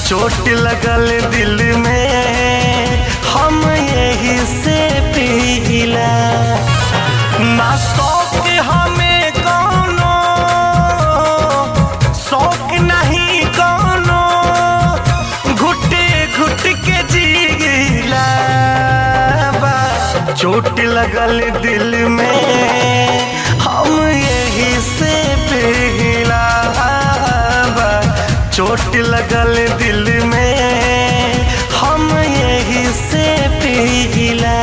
चोट लगल दिल में हम यही से पीला ना शौक हमें कौनो शौक नहीं कौनो घुटे घुट के जीला बा चोट लगल दिल में हम यही से पिघला बा चोट लगल दिल में हम यही से पिघला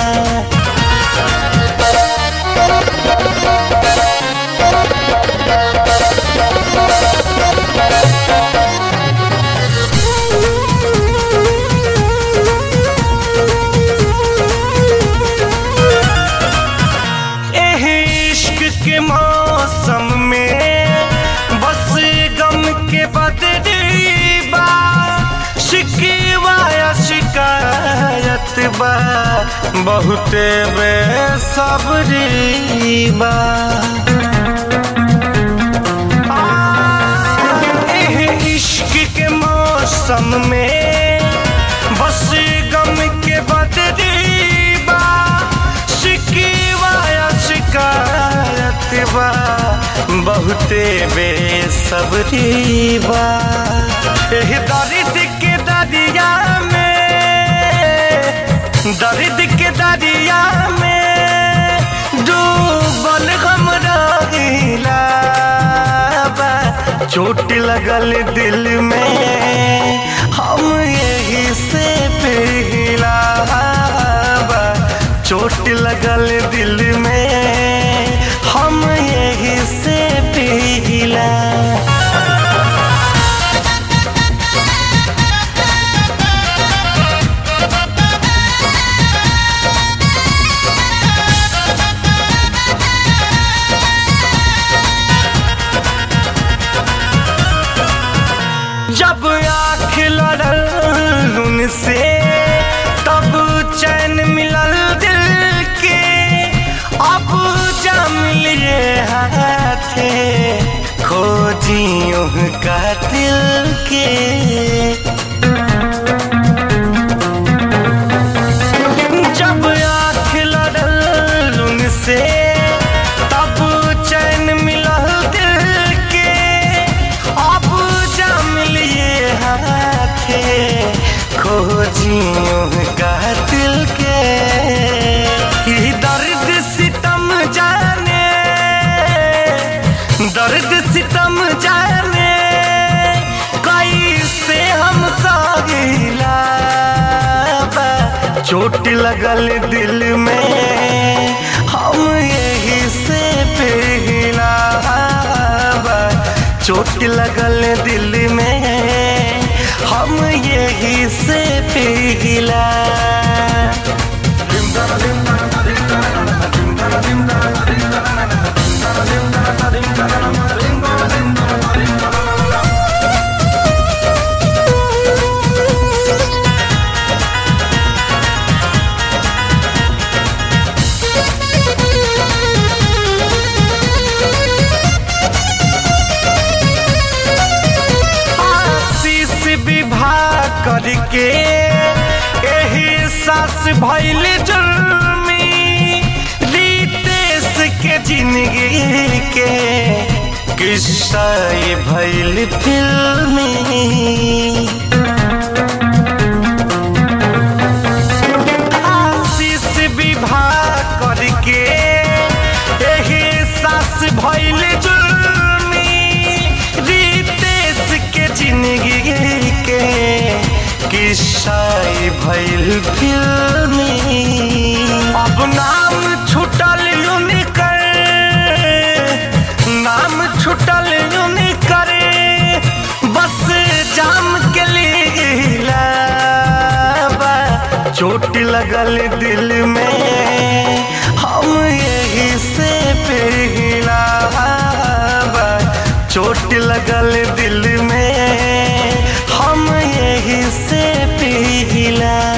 एह इश्क के मौसम में बस गम के बदली बा शिकवा या शिकायत बा बहुते बेसब्री बा एह इश्क के मौसम में बस गम के बदली बा शिकवा या शिकायत बा बहुते बेसब्री बा एह दर्द के दरिया में दर्द के दरिया में डूबल हम रहिला बा चोट लगल दिल में हम यही से पिघला बा चोट लगल दिल में हम यही से पिघला जब आँख लड़ल उनसे तब चैन मिलल दिल के अब जम लिए हाथे खोजियों का दिल के जब आँख लड़ल उनसे तब चैन मिलल दिल के अब जम लिए हाथे खोजियों का दिल के ई दर्द सितम जाने दर्द सितम जाने कैसे हम सागिला बा चोट लगल दिल में हम यही से पिघला बा चोट लगल दिल में हम यही से पिघला आशीष विवाह करके एही सास भैल जुर्मी रितेश के जिंदगी के किस्सा ये भैल फिल्मी आशीष विवाह करके एही सास भैल जुर्मी रितेश के जिंदगी के किस्सा ई भैल फिल्मी अब नाम छुटल यूनिकर नाम छुटल यूनिकर बस जाम के लिए बा चोट लगल दिल में हम यही से पिघला बा चोट लगल दिल में हम यही से पिघला